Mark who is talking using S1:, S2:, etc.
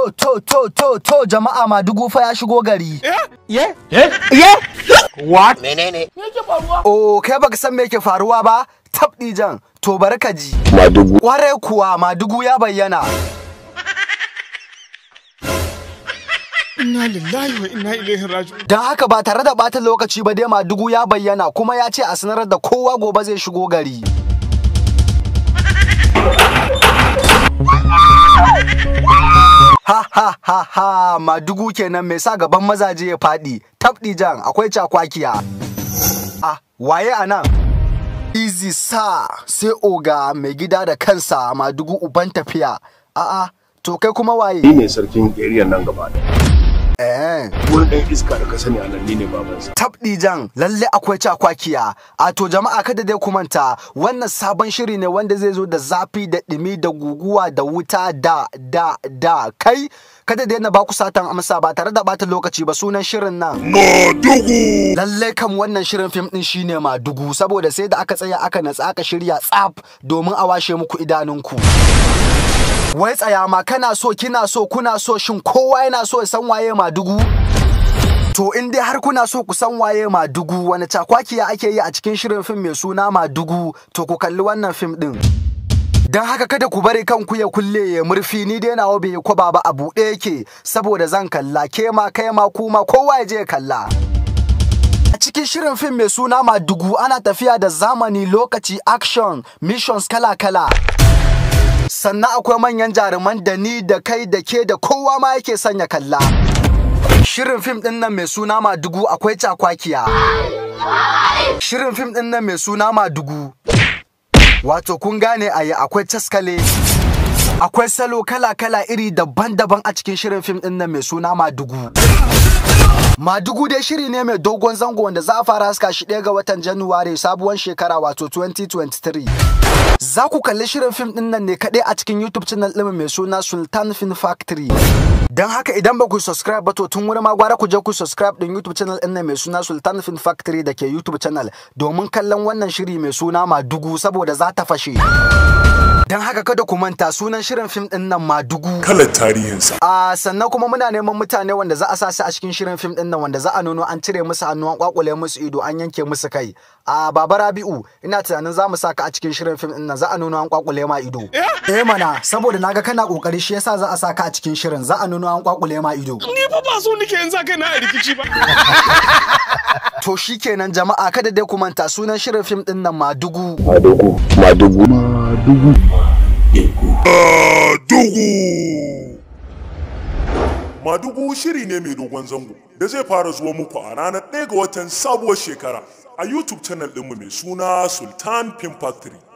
S1: To, to, to, to, to, jama'a Madugu fa ya shigo gari.
S2: Ye?
S3: What?
S2: Menene? Me yake faruwa?
S1: Oh, kai baka san me ke faruwa ba? Tabɗi jan, to bari ka ji.
S3: Madugu.
S1: Kwarai kuwa Madugu ya bayyana.
S4: Inna lillahi wa inna ilaihi raji'un.
S1: Don haka ba tare da ɓata lokaci ba dai Madugu ya bayyana kuma ya ce a sanar da kowa gobe zai shigo gari. Ha ha ha ha Madugu kenan mai sa gaban mazaje ya faɗi. Tabɗi jan akwai cakwakiya. Ah, waye a nan? Easy sa sai oga mai gida da kansa Madugu uban tafiya. A'a, to kai kuma waye?
S3: Ni ne sarkin area nan gaba da.
S1: Eh.
S3: Wani ɗan iska da ka sani a nan ni ne babansa.
S1: tabɗi jan lalle akwai cakwakiya a to jama'a kada dai ku manta wannan sabon shiri ne wanda zai zo da zafi da ɗumi da guguwa da wuta da da da kai kada dai na ba ku satan amsa ba tare da bata lokaci ba sunan shirin nan
S4: Madugu.
S1: lalle kam wannan shirin fim din shine madugu saboda sai da aka tsaya aka natsa aka shirya tsaf domin a washe muku idanunku wai tsaya ma kana so kina so kuna so shin kowa yana so ya san waye madugu To in dai har kuna so ku san waye Madugu wani cakwakiya ake yi a cikin shirin fim mai suna Madugu to ku kalli wannan fim din. Don haka kada ku bari kanku ya kulle ya murfi ni dai nawa bai kwaba ba a buɗe yake saboda zan kalla ke ma kai ma kuma kowa ya je ya kalla. A cikin shirin fim mai suna Madugu ana tafiya da zamani lokaci action missions kala-kala. Sannan akwai manyan jaruman da ni da kai da ke da kowa ma yake sanya kalla. Shirin fim ɗin nan mai suna Madugu akwai cakwakiya. Shirin fim ɗin nan mai suna Madugu. Wato kun gane a yi akwai taskale. Akwai salo kala-kala iri daban-daban a cikin shirin fim ɗin nan mai suna Madugu. Madugu dai shiri ne mai dogon zango wanda za a fara haska shi ɗaya ga watan Januwari sabuwar shekara wato 2023. Za ku kalli shirin fim ɗin nan ne kaɗai a cikin YouTube channel ɗin mai suna Sultan Film Factory. Don haka idan ba ku subscribe ba to tun wuri ma gwara ku je ku subscribe ɗin YouTube channel ɗin nan mai suna Sultan Film Factory da ke YouTube channel domin kallon wannan shiri mai suna Madugu saboda za ta fashe. Don haka kada ku manta sunan shirin fim ɗin nan Madugu.
S4: Kalar tarihinsa.
S1: A sannan kuma muna neman mutane wanda za a sa su a cikin shirin fim din nan wanda za a nuno an cire musu hannu an kwakule musu ido an yanke musu kai. A Baba Rabi'u ina tunanin za mu sa ka a cikin shirin fim din nan za a nuno an kwakule ma ido. Eh mana saboda naga kana kokari shi yasa za a sa ka a cikin shirin za a nuno an kwakule ma ido.
S4: Ni fa ba so nake yanzu kai na a rikici ba.
S1: To shikenan jama'a kada dai ku manta sunan shirin fim din nan Madugu.
S3: Madugu. Madugu. Madugu.
S4: Madugu. Madugu shiri ne mai dogon zango da zai fara zuwa muku a ranar 1 ga watan sabuwar shekara a YouTube channel ɗinmu mai suna Sultan Film Factory.